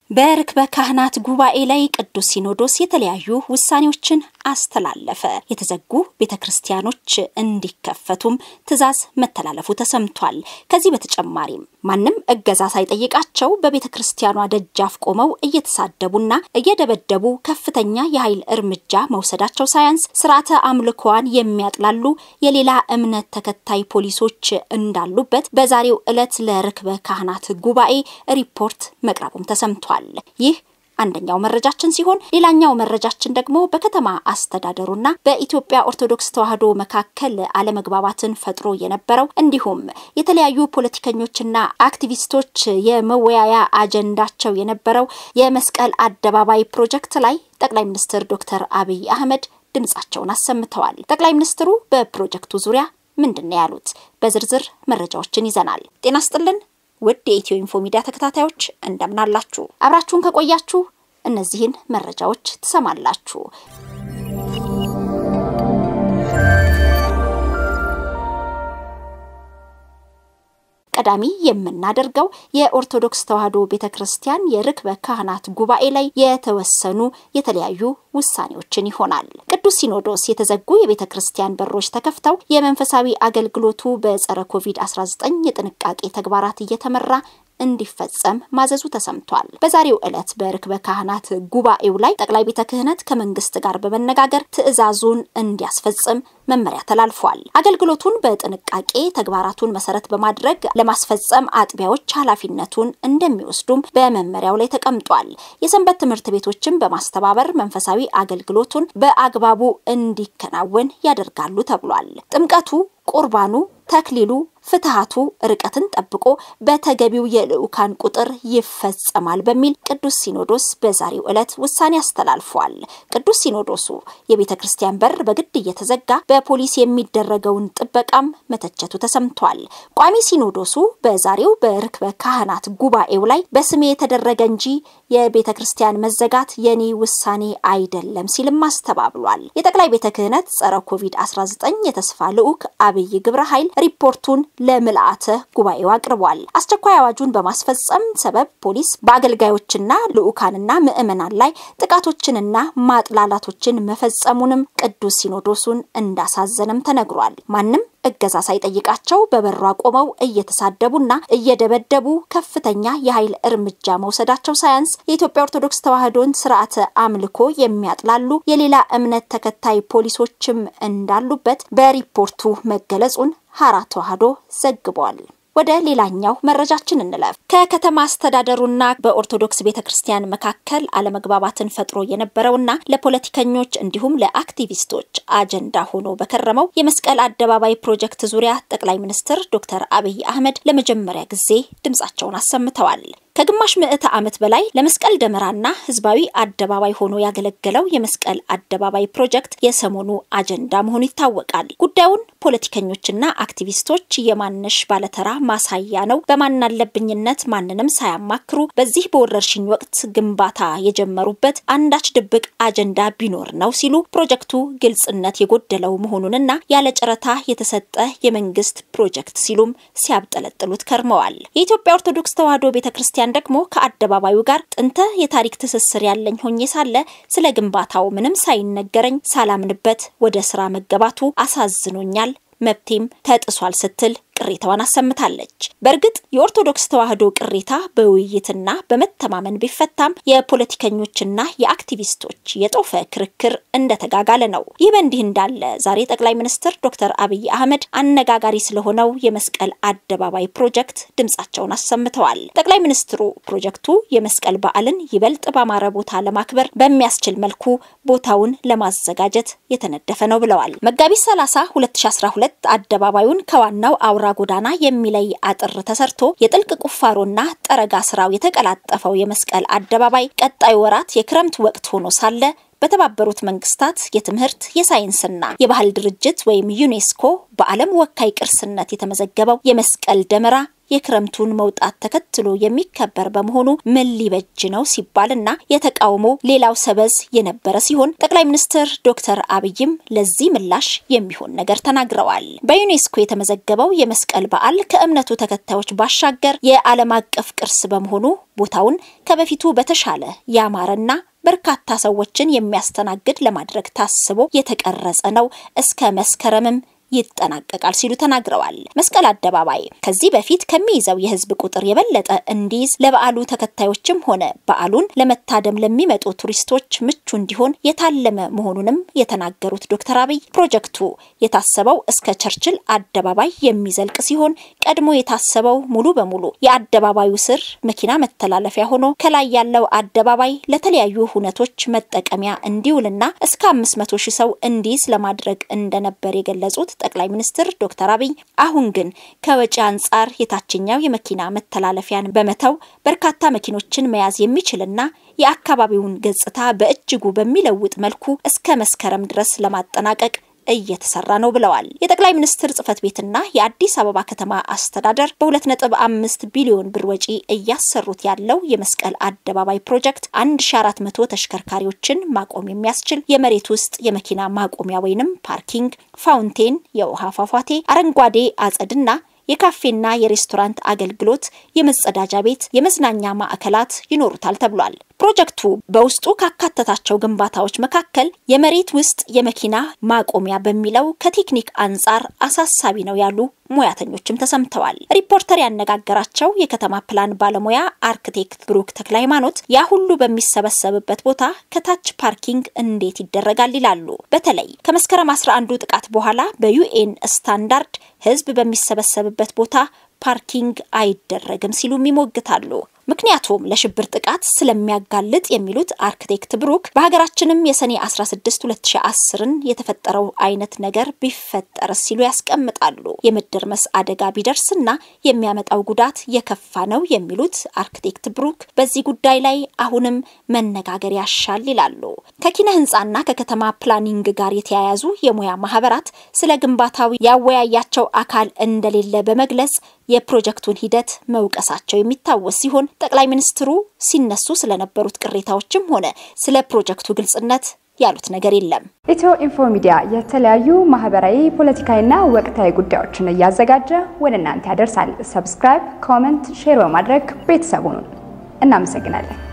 በርክበ ካህናት ጉባኤ ላይ ቅዱስ ሲኖዶስ የተለያዩ ውሳኔዎችን አስተላለፈ። የተዘጉ ቤተ ክርስቲያኖች እንዲከፈቱም ትዕዛዝ መተላለፉ ተሰምቷል። ከዚህ በተጨማሪም ማንም እገዛ ሳይጠይቃቸው በቤተ ክርስቲያኗ ደጃፍ ቆመው እየተሳደቡና እየደበደቡ ከፍተኛ የኃይል እርምጃ መውሰዳቸው ሳያንስ ስርዓተ አምልኮዋን የሚያጥላሉ የሌላ እምነት ተከታይ ፖሊሶች እንዳሉበት በዛሬው ዕለት ለርክበ ካህናት ጉባኤ ሪፖርት መቅረቡም ተሰምቷል። ይህ አንደኛው መረጃችን ሲሆን ሌላኛው መረጃችን ደግሞ በከተማ አስተዳደሩና በኢትዮጵያ ኦርቶዶክስ ተዋሕዶ መካከል አለመግባባትን ፈጥሮ የነበረው እንዲሁም የተለያዩ ፖለቲከኞችና አክቲቪስቶች የመወያያ አጀንዳቸው የነበረው የመስቀል አደባባይ ፕሮጀክት ላይ ጠቅላይ ሚኒስትር ዶክተር አብይ አህመድ ድምጻቸውን አሰምተዋል። ጠቅላይ ሚኒስትሩ በፕሮጀክቱ ዙሪያ ምንድን ነው ያሉት? በዝርዝር መረጃዎችን ይዘናል። ጤና ስጥልን ውድ የኢትዮ ኢንፎ ሚዲያ ተከታታዮች እንደምናላችሁ። አብራችሁን ከቆያችሁ እነዚህን መረጃዎች ትሰማላችሁ። ቀዳሚ የምናደርገው የኦርቶዶክስ ተዋሕዶ ቤተ ክርስቲያን የርክበ ካህናት ጉባኤ ላይ የተወሰኑ የተለያዩ ውሳኔዎችን ይሆናል። ቅዱስ ሲኖዶስ የተዘጉ የቤተ ክርስቲያን በሮች ተከፍተው የመንፈሳዊ አገልግሎቱ በጸረ ኮቪድ-19 የጥንቃቄ ተግባራት እየተመራ እንዲፈጸም ማዘዙ ተሰምቷል። በዛሬው ዕለት በርክበ ካህናት ጉባኤው ላይ ጠቅላይ ቤተ ክህነት ከመንግስት ጋር በመነጋገር ትዕዛዙን እንዲያስፈጽም መመሪያ ተላልፏል። አገልግሎቱን በጥንቃቄ ተግባራቱን መሰረት በማድረግ ለማስፈጸም አጥቢያዎች ኃላፊነቱን እንደሚወስዱም በመመሪያው ላይ ተቀምጧል። የሰንበት ትምህርት ቤቶችን በማስተባበር መንፈሳዊ አገልግሎቱን በአግባቡ እንዲከናወን ያደርጋሉ ተብሏል። ጥምቀቱ፣ ቁርባኑ፣ ተክሊሉ ፍትሃቱ ርቀትን ጠብቆ በተገቢው የልዑካን ቁጥር ይፈጸማል በሚል ቅዱስ ሲኖዶስ በዛሬው ዕለት ውሳኔ አስተላልፏል። ቅዱስ ሲኖዶሱ የቤተ ክርስቲያን በር በግድ እየተዘጋ በፖሊስ የሚደረገውን ጥበቃም መተቸቱ ተሰምቷል። ቋሚ ሲኖዶሱ በዛሬው በርክበ ካህናት ጉባኤው ላይ በስሜ የተደረገ እንጂ የቤተ ክርስቲያን መዘጋት የኔ ውሳኔ አይደለም ሲልም አስተባብሏል። የጠቅላይ ቤተ ክህነት ጸረ ኮቪድ-19 የተስፋ ልዑክ አብይ ግብረ ኃይል ሪፖርቱን ለምልአተ ጉባኤው አቅርቧል። አስቸኳይ አዋጁን በማስፈጸም ሰበብ ፖሊስ በአገልጋዮችና ልዑካንና ምዕመናን ላይ ጥቃቶችንና ማጥላላቶችን መፈጸሙንም ቅዱስ ሲኖዶሱን እንዳሳዘነም ተነግሯል። ማንም እገዛ ሳይጠይቃቸው በበሯ ቆመው እየተሳደቡና እየደበደቡ ከፍተኛ የኃይል እርምጃ መውሰዳቸው ሳያንስ የኢትዮጵያ ኦርቶዶክስ ተዋሕዶን ስርዓተ አምልኮ የሚያጥላሉ የሌላ እምነት ተከታይ ፖሊሶችም እንዳሉበት በሪፖርቱ መገለጹን ሀራ ተዋሕዶ ዘግቧል። ወደ ሌላኛው መረጃችን እንለፍ። ከከተማ አስተዳደሩና በኦርቶዶክስ ቤተ ክርስቲያን መካከል አለመግባባትን ፈጥሮ የነበረውና ለፖለቲከኞች እንዲሁም ለአክቲቪስቶች አጀንዳ ሆኖ በከረመው የመስቀል አደባባይ ፕሮጀክት ዙሪያ ጠቅላይ ሚኒስትር ዶክተር አብይ አህመድ ለመጀመሪያ ጊዜ ድምጻቸውን አሰምተዋል። ከግማሽ ምዕተ ዓመት በላይ ለመስቀል ደመራና ህዝባዊ አደባባይ ሆኖ ያገለገለው የመስቀል አደባባይ ፕሮጀክት የሰሞኑ አጀንዳ መሆኑ ይታወቃል። ጉዳዩን ፖለቲከኞችና አክቲቪስቶች የማነሽ ባለተራ ማሳያ ነው፣ በማናለብኝነት ማንንም ሳያማክሩ በዚህ በወረርሽኝ ወቅት ግንባታ የጀመሩበት አንዳች ድብቅ አጀንዳ ቢኖር ነው ሲሉ ፕሮጀክቱ ግልጽነት የጎደለው መሆኑንና ያለ ጨረታ የተሰጠ የመንግስት ፕሮጀክት ሲሉም ሲያብጠለጥሉት ከርመዋል። የኢትዮጵያ ኦርቶዶክስ ተዋሕዶ ቤተ ክርስቲያን ደግሞ ከአደባባዩ ጋር ጥንተ የታሪክ ትስስር ያለኝ ሆኜ ሳለ ስለ ግንባታው ምንም ሳይነገረኝ ሳላምንበት ወደ ስራ መገባቱ አሳዝኖኛል፣ መብቴም ተጥሷል ስትል ቅሬታዋን አሰምታለች። በእርግጥ የኦርቶዶክስ ተዋሕዶ ቅሬታ በውይይትና በመተማመን ቢፈታም የፖለቲከኞችና የአክቲቪስቶች የጦፈ ክርክር እንደተጋጋለ ነው። ይህ በእንዲህ እንዳለ ዛሬ ጠቅላይ ሚኒስትር ዶክተር አብይ አህመድ አነጋጋሪ ስለሆነው የመስቀል አደባባይ ፕሮጀክት ድምጻቸውን አሰምተዋል። ጠቅላይ ሚኒስትሩ ፕሮጀክቱ የመስቀል በዓልን ይበልጥ ባማረ ቦታ ለማክበር በሚያስችል መልኩ ቦታውን ለማዘጋጀት የተነደፈ ነው ብለዋል። መጋቢት 30 2012 አደባባዩን ከዋናው አውራ ጎዳና የሚለይ አጥር ተሰርቶ የጥልቅ ቁፋሮና ጠረጋ ስራው የተቀላጠፈው የመስቀል አደባባይ ቀጣዩ ወራት የክረምት ወቅት ሆኖ ሳለ በተባበሩት መንግስታት የትምህርት የሳይንስና የባህል ድርጅት ወይም ዩኔስኮ በዓለም ወካይ ቅርስነት የተመዘገበው የመስቀል ደመራ የክረምቱን መውጣት ተከትሎ የሚከበር በመሆኑ ምን ሊበጅ ነው ሲባልና የተቃውሞ ሌላው ሰበዝ የነበረ ሲሆን ጠቅላይ ሚኒስትር ዶክተር አብይም ለዚህ ምላሽ የሚሆን ነገር ተናግረዋል። በዩኔስኮ የተመዘገበው የመስቀል በዓል ከእምነቱ ተከታዮች ባሻገር የዓለም አቀፍ ቅርስ በመሆኑ ቦታውን ከበፊቱ በተሻለ ያማረና በርካታ ሰዎችን የሚያስተናግድ ለማድረግ ታስቦ የተቀረጸ ነው። እስከ መስከረምም ይጠናቀቃል ሲሉ ተናግረዋል። መስቀል አደባባይ ከዚህ በፊት ከሚይዘው የህዝብ ቁጥር የበለጠ እንዲይዝ ለበዓሉ ተከታዮችም ሆነ በዓሉን ለመታደም ለሚመጡ ቱሪስቶች ምቹ እንዲሆን የታለመ መሆኑንም የተናገሩት ዶክተር አብይ ፕሮጀክቱ የታሰበው እስከ ቸርችል አደባባይ የሚዘልቅ ሲሆን ቀድሞ የታሰበው ሙሉ በሙሉ የአደባባዩ ስር መኪና መተላለፊያ ሆኖ ከላይ ያለው አደባባይ ለተለያዩ ሁነቶች መጠቀሚያ እንዲውልና እስከ 500 ሺህ ሰው እንዲይዝ ለማድረግ እንደነበር የገለጹት ጠቅላይ ሚኒስትር ዶክተር አብይ አሁን ግን ከወጪ አንጻር የታችኛው የመኪና መተላለፊያን በመተው በርካታ መኪኖችን መያዝ የሚችልና የአካባቢውን ገጽታ በእጅጉ በሚለውጥ መልኩ እስከ መስከረም ድረስ ለማጠናቀቅ እየተሰራ ነው ብለዋል። የጠቅላይ ሚኒስትር ጽህፈት ቤትና የአዲስ አበባ ከተማ አስተዳደር በ2.5 ቢሊዮን ብር ወጪ እያሰሩት ያለው የመስቀል አደባባይ ፕሮጀክት 1400 ተሽከርካሪዎችን ማቆም የሚያስችል የመሬት ውስጥ የመኪና ማቆሚያ ወይንም ፓርኪንግ፣ ፋውንቴን፣ የውሃ ፏፏቴ፣ አረንጓዴ አጸድና የካፌና የሬስቶራንት አገልግሎት፣ የመጸዳጃ ቤት፣ የመዝናኛ ማዕከላት ይኖሩታል ተብሏል። ፕሮጀክቱ በውስጡ ካካተታቸው ግንባታዎች መካከል የመሬት ውስጥ የመኪና ማቆሚያ በሚለው ከቴክኒክ አንጻር አሳሳቢ ነው ያሉ ሙያተኞችም ተሰምተዋል። ሪፖርተር ያነጋገራቸው የከተማ ፕላን ባለሙያ አርክቴክት ብሩክ ተክለ ሃይማኖት ያ ሁሉ በሚሰበሰብበት ቦታ ከታች ፓርኪንግ እንዴት ይደረጋል ይላሉ። በተለይ ከመስከረም 11ዱ ጥቃት በኋላ በዩኤን ስታንዳርድ ህዝብ በሚሰበሰብበት ቦታ ፓርኪንግ አይደረግም ሲሉም ይሞግታሉ። ምክንያቱም ለሽብር ጥቃት ስለሚያጋልጥ የሚሉት አርክቴክት ብሩክ በሀገራችንም የሰኔ 16 2010ን የተፈጠረው አይነት ነገር ቢፈጠር ሲሉ ያስቀምጣሉ። የመደርመስ አደጋ ቢደርስና የሚያመጣው ጉዳት የከፋ ነው የሚሉት አርክቴክት ብሩክ በዚህ ጉዳይ ላይ አሁንም መነጋገር ያሻል ይላሉ። ከኪነ ህንፃና ከከተማ ፕላኒንግ ጋር የተያያዙ የሙያ ማህበራት ስለ ግንባታው ያወያያቸው አካል እንደሌለ በመግለጽ የፕሮጀክቱን ሂደት መውቀሳቸው የሚታወስ ሲሆን ጠቅላይ ሚኒስትሩ ሲነሱ ስለነበሩት ቅሬታዎችም ሆነ ስለ ፕሮጀክቱ ግልጽነት ያሉት ነገር የለም። ኢትዮ ኢንፎ ሚዲያ የተለያዩ ማህበራዊ፣ ፖለቲካዊና ወቅታዊ ጉዳዮችን እያዘጋጀ ወደ እናንተ ያደርሳል። ሰብስክራይብ፣ ኮመንት፣ ሼር በማድረግ ቤተሰቡን እናመሰግናለን።